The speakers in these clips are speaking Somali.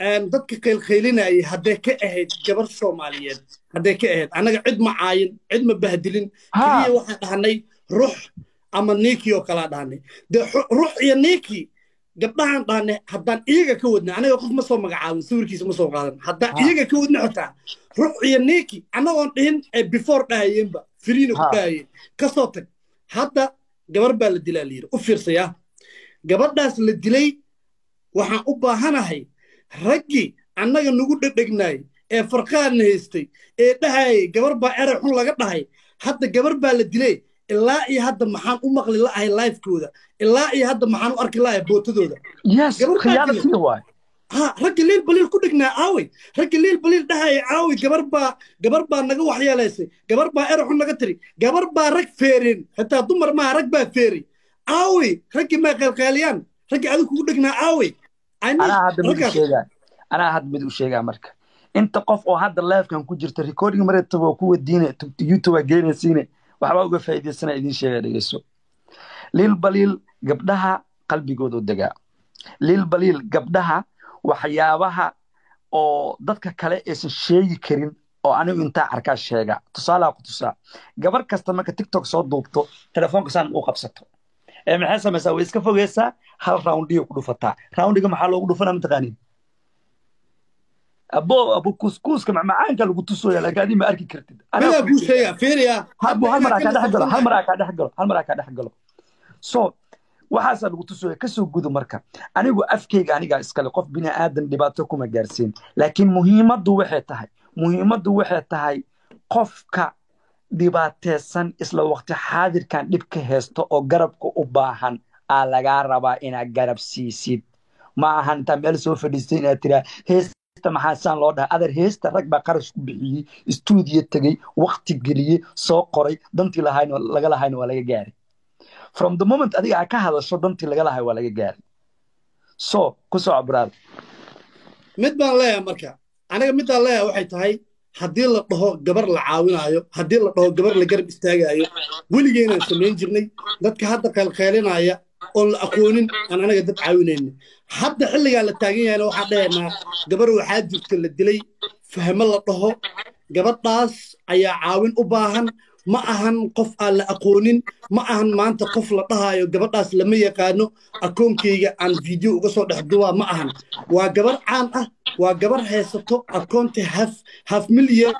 dadka qaylqaylinayay hadday ka ahayd gabar soomaaliyeed hadday ka ahayd annaga cid ma caayin cid ma bahdilin keliya waxaan dhahnay rux ama niikii oo kalaa dhahnay dee rux iyo niikii gabdhahaan dhahnay haddaan iyaga ka wadna anaga qof ma soo magacaabin sawirkiisa ma soo qaadan haddaan iyaga ka wadna xitaa rux iyo niiki annagoon dhihin ee before dhahayeenba firiina ku dhahayeen kasoo tag hadda gabar baa la dilaa layidhi u fiirsaya gabadhaas la dilay waxaan u baahanahay raggii annaga nagu dhedhegnaay ee farqaadna haystay ee dhahayay gabar baa eray xun laga dhahay hadda gabar baa la dilay ilaa iyo hadda maxaan u maqli la'ahay lifekooda ilaa iyo hadda maxaan u arki la'ahay bootadooda ha ragga liil baliil ku dhegnaa aawey ragga liil baliil dhahaya aawey gabar baa gabar baa naga waxyeelaysay gabar baa eray xun naga tiri gabar baa rag feereen xitaa dumar maaha rag baa feeray aawey raggii maa qeelqeeliyaan raggii adigu kugu dhegnaa aawey anaa hadda mid u sheegaa anaa hadda mid u sheegaa marka inta qof oo hadda livekan ku jirta recording mareetaba oo ku wadiine youtube aa geenaysiine waxbaa uga faa'iidaysana idiin sheega dhegeyso liil baliil gabdhaha qalbigooda u degaa liil baliil gabdhaha waxyaabaha oo dadka kale aysan sheegi karin oo anigu intaa arkaa sheega tusaalaa ku tusaa gabar kasta marka tiktok soo duubto telefoonka saan u qabsato ee maxay samaysaa way iska fogeysaa hal roundiyo ku dhufataa roundiga maxaa loogu dhufanaa mataqaanin abo abo kuskuuska macmacaanka lagu tusooya laakiin adii ma arki kartid midaa kuu sheega fiiriya hal mar aa kaa dhex galo hal mar aa kaa dhex galo hal mar aa kaa dhex galo so waxaasaa lagu tusooya kasoo gudo marka anigu afkeyga anigaa iskale qof bini aadan dhibaato kuma gaarsiin laakiin muhiimaddu waxay tahay muhiimaddu waxay tahay qofka dhibaateysan isla waqti xaadirkan dhibka haysto oo garabka u baahan aa lagaa rabaa inaad garab siisid ma ahan intaa meel soo fadhiistay inaad tiraa heesta maxaa saan loo dhahay adar heesta rag baa qarash ku bixiyey istuudiyo tegey waqti geliyey soo qoray dantii lahayn laga lahayna waa laga gaaray from the moment adiga aa ka hadasho dantii laga lahay waa laga gaaray so ku soco buraada mid baan leeyahay marka aniga midaan leeyahay waxay tahay haddii la dhaho gabar la caawinaayo haddii la dhaho gabar la garab istaagaayo weligeynaan samayn jirnay dadka hadda qaylqaylinaya oon la aqoonin aan anaga dad caawinaynin hadda xilligaa la taagan yahayna waxaan dhahaynaa gabar waxaa jirta la dilay fahmo la dhaho gabadhaas ayaa caawin u baahan ma ahan qof aan la aqoonin ma ahan maanta qof la dhahaayo gabadhaas lama yaqaano akoonkeyga aan video uga soo dhex duwaa ma ahan waa gabar caan ah waa gabar haysato akoonta haf haf milyan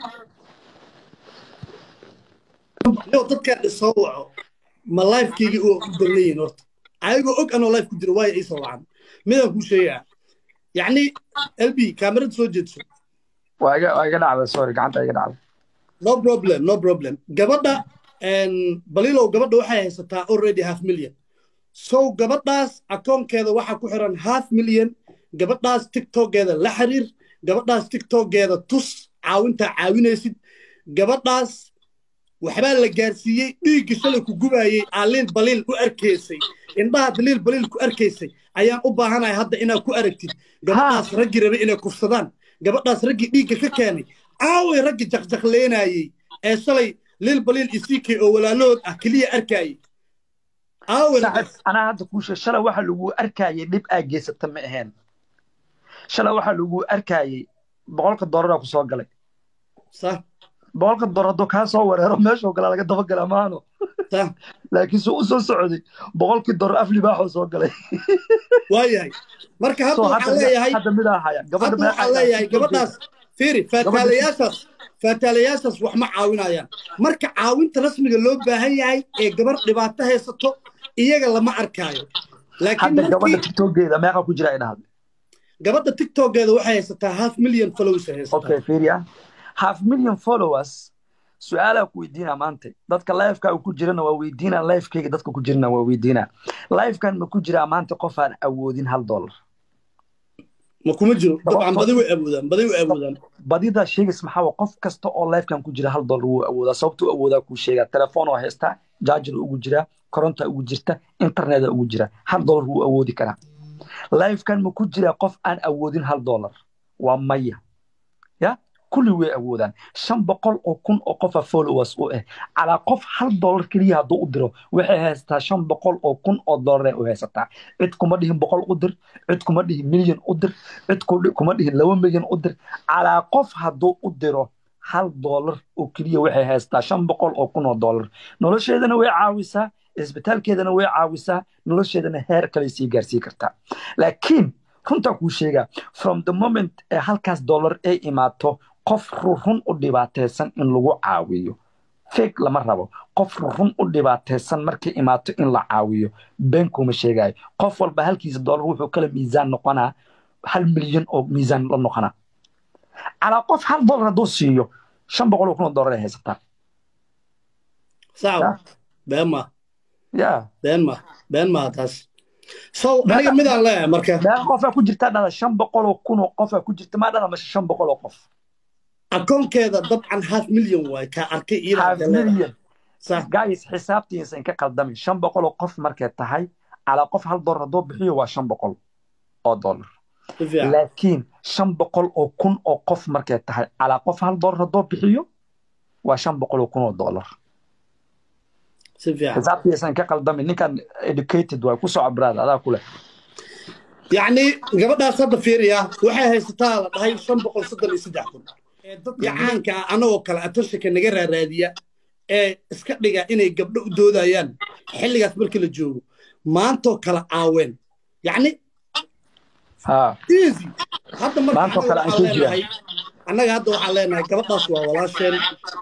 dadkaan isoo waco ma lifekeyga u darnayihin horta ayagoo og anoo life ku jira waayo iisoo wacan midaan kuu sheegaa yacni lb kaamirada soo jeedso waa iga dhacda sorry gacanta iga dhacda no problem no problem gabadha balilow gabadha waxay haysataa already half million so gabadhaas akoonkeeda waxaa ku xiran half million gabadhaas tiktokeeda la xiriir gabadhaas tiktokeeda tus caawintaa caawinaysid gabadhaas waxbaa la gaarsiiyey dhiigga shalay ku gubaayey aaliil baliil u arkaysay indhaha daliil baliil ku arkaysay ayaan u baahanahay hadda inaad ku aragtid gabadhaas raggii rabay inay kufsadaan gabadhaas raggii dhiigga ka keenay aaway raggii jaqjaqleenayey ee shalay liil baliil isikay oo walaalahood ah keliya arkaayey anaa hadda kuushe shalay waxa lagu arkaayey dhib aa geysata ma ahayn shalay waxa lagu arkaayey boqolka doolara ku soo galay boqolka doolar hadduu kaa soo wareero meeshoo kale laga dabagala maano laakiin suu u soo socday boqolkii doolar af libaaxoo soo galay waayahay marka hadda waxaan leeyahay hadda midaa haya hadda waxaan leeyahay gabadhaas fiiri faataalayaashaas faataalayaashaas wax ma caawinayaan marka caawinta rasmiga loo baahan yahay ee gabar dhibaato haysato iyaga lama arkaayo hadda gabadha tiktokeeda meeqa ku jira ay dhahday gabadha tiktokeeda waxay haysataa half million followers haysataa okay fiiriya half million followers su-aalaa ku weydiinaa maanta dadka lifeka ku jirana waa weydiinaa lifekeyga dadka ku jirana waa weydiinaa lifekan ma ku jiraa maanta qof aan awoodin hal dollar ma kuma jiro dabcan badi way awoodaan badi way awoodaan badida sheegays maxaa qof kasta oo lifekan ku jira hal dollar wuu awoodaa sababtuu awoodaa kuu sheegaa telefoon oo haystaa jaajar ugu jiraa koronta ugu jirta interneta ugu jira hal dollar wuu awoodi karaa lifekan ma ku jiraa qof aan awoodin hal dollar waa maya ya kulli way awoodaan shan boqol oo kun oo qofa followers u ah calaa qof hal dollar keliya hadduu u diro waxay haysataa shan boqol oo kun oo dollar u haysataa cid kuma dhihin boqol u dir cid kuma dhihin milyan u dir cid kuma dhihin laba milyan u dir calaa qof hadduu u diro hal dollar oo keliya waxay haysataa shan boqol oo kun oo dollar nolosheedana way caawisaa isbitaalkeedana way caawisaa nolosheedana heer kale sii gaarsii kartaa laakiin runtaa kuu sheegaa from the moment ee halkaas dollar ay imaato qof rurun u dhibaataysan in lagu caawiyo fake lama rabo qof rurun u dhibaataysan markay imaato in la caawiyo been kuma sheegayo qof walba halkiisa dollar wuxuu kala miisaan noqonaa hal milyan oo miisaan la noqonaa calaa qof hal dollar hadduu siiyo shan boqol oo kun oo dollar ay haysataa sawa been ma ya been ma been ma taas so aniga midaan leeyahay marka meeqa qofaa ku jirtaa dhala shan boqol oo kun oo qofaa ku jirta maa dhala mashe shan boqol oo qof akoonkeeda dabcan half million waay kaa arkay half million sax guys xisaabtiisa in ka qaldamin shan boqol oo qof markay tahay calaa qof hal dollar hadduu bixiyo waa shan boqol oo dollar si fiican laakiin shan boqol oo kun oo qof markay tahay calaa qof hal dollar hadduu bixiyo waa shan boqol oo kun oo dollar si fiican xisaabtiisan ka qaldamin ninkan educated waay ku soco brad adaa ku leh yacni gabadhaas hadda fiiriya waxay haysataa la dhahay shan boqol soddon iyo saddex kun ee dadka caanka ah anagoo kale atoshanka naga raaraadiya ee iska dhiga inay gabdho u doodayaan xilligaas markii la joogo maantoo kale caaween yacni ha easy hadda marka Maantoo kale aan waxaan ku jira. leenahay annaga hadda waxaan leenahay gabadhaas waa walaasheen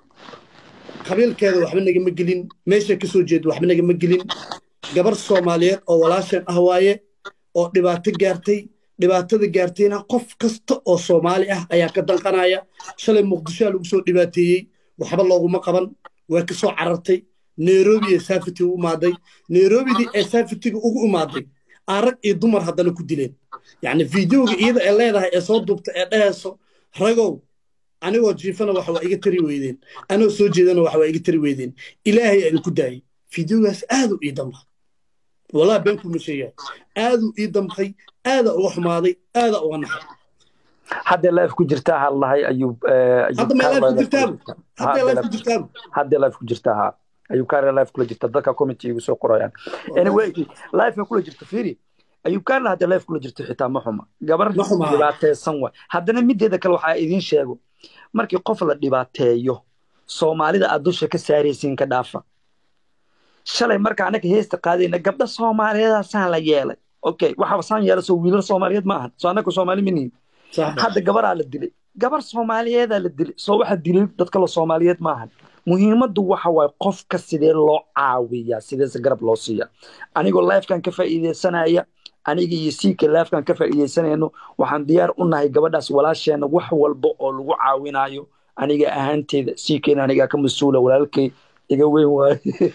qabiilkeeda waxba nagama gelin meeshay ka soo jeeda waxba nagama gelin gabar soomaaliyeed oo walaasheen ah waaye oo dhibaato gaartay dhibaatada gaartayna qof kasta oo soomaali ah ayaa ka danqanaya shalay muqdishoa lagu soo dhibaateeyey waxba looguma qaban waa ka soo carartay nairobi ee saafiti u imaaday nairobidii ee saafitiga ugu imaaday aan rag iyo dumar haddana ku dileen yacni fideoga iyada ee leedahay ee soo duubta ee dhehayso ragow anigoo jiifana wax waa iga tari weydeen anigoo soo jeedana wax waa iga tari weydeen ilaahay aan ku daayay fideogaas aad u ii damqay walaa been kuma sheegaa aaduu ii damqay aadaa uga xumaaday aadaa uga naxay haddee life ku jirtaa ha lahay ayuu hadda mee life ku jirtaabu hadda life ku jirtaabu haddee life ku jirtaa ha ayuu kaare life kula jirta dadka committee igu soo qorayaan anyway life kula jirta fiiri ayuu kaarla haddee life kula jirta xitaa ma xuma gabar Ma xuma. dhibaateysan waay haddana mideeda kale waxaa idiin sheego markii qof la dhibaateeyo soomaalida aad dusha ka saaraysiin ka dhaafa shalay marka anaga heesta qaadayna gabdha soomaaliyeedaasaan la yeelay okay waxaa saan yeela soo wiilal soomaaliyeed ma ahan soo annaga soomaali ma nihin sax hadda gabaraa la dilay gabar soomaaliyeedaa la dilay soo waxa dilay dad kale soomaaliyeed ma ahan muhiimaddu waxa waaye qofka sidee loo caawiyaa sideese garab loo siiya anigoo lifekan ka faa'iideysanaya aniga iyo siika lifekan ka faa'iideysanayno waxaan diyaar u nahay gabadhaas walaasheena wax walba oo lagu caawinayo aniga ahaanteeda siikeyna anigaa ka mas-uula walaalkay iga weyn waaye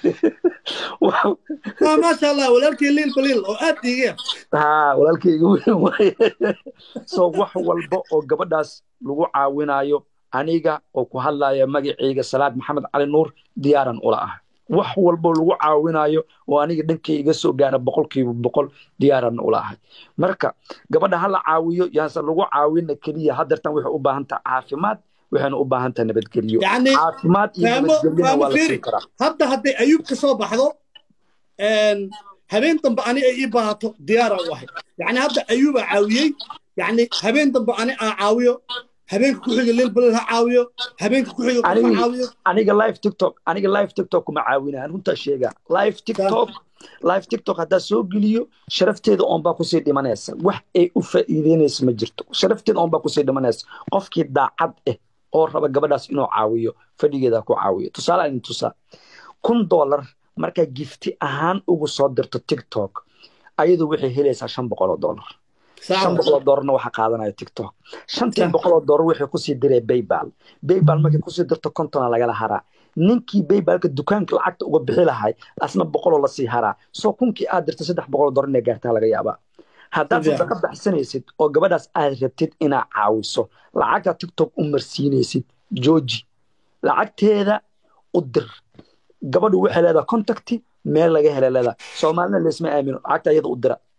Wax- ah maasha allah walaalkii liil baliil oo aad dhiigaya haa walaalkay iga weyn waaye so wax walba oo gabadhaas lagu caawinayo aniga oo ku hadlaya magacayga salaad maxamed cali nuur diyaaran ula ah wax walba lagu caawinayo oo aniga dhankay iga soo gaara boqolkiiba boqol diyaaran ula ahay marka gabadha ha la caawiyo yaanse lagu caawina keliya hadeertan waxay u baahan tahay caafimaad waxayna u baahan tahay nabadgelyo yacni caafimaad iyo faamo nabadgelyona faamo waa la fiiri siin karaa hadda hadday ayuub ka soo baxdo een, habeen dambe ani ay ii baahato diyaara u ahay yacni hadda ayuubaa caawiyey yacni habeen dambe ani aa caawiyo habeenka ku xiga liil baliil ha caawiyo habeenka ku xiga qof ha Aniga- caawiyo aniga live tiktok aniga live tiktok kuma caawinaan runtaa sheegaa live tiktok live tiktok haddaa soo geliyo sharafteeda oon baa kusii dhimanaysa wax ay u faa'iideynaysa ma jirto sharafteeda oon baa kusii dhimanaysa qofkii daacad ah oo raba gabadhaas inuu caawiyo fadhigeeda ku caawiyo tusaale aan idin tusaa kun dollar markaa gifti ahaan ugu soo dirto tiktok ayadu waxay helaysaa shan boqol oo dollar shan saacada boqol oo doolarna waxaa qaadanaya tiktok shantii Sax. boqol oo doolar waxay kusii diree baybal baybal markay kusii dirto kontona lagala haraa ninkii baybalka dukaanka lacagta uga bixi lahay asna boqoloo lasii haraa soo kunkii aad dirta saddex boqol oo doolar inay gaartaa laga yaabaa haddaad Fiican. sadaqa baxsanaysid oo gabadhaas aad rabtid inaad caawiso lacagta tiktok u marsiinaysid jooji lacagteeda u dir gabadhu waxay leedahay contacti meel laga hela leedahay soomaalina laysma aamino lacagta iyada u dira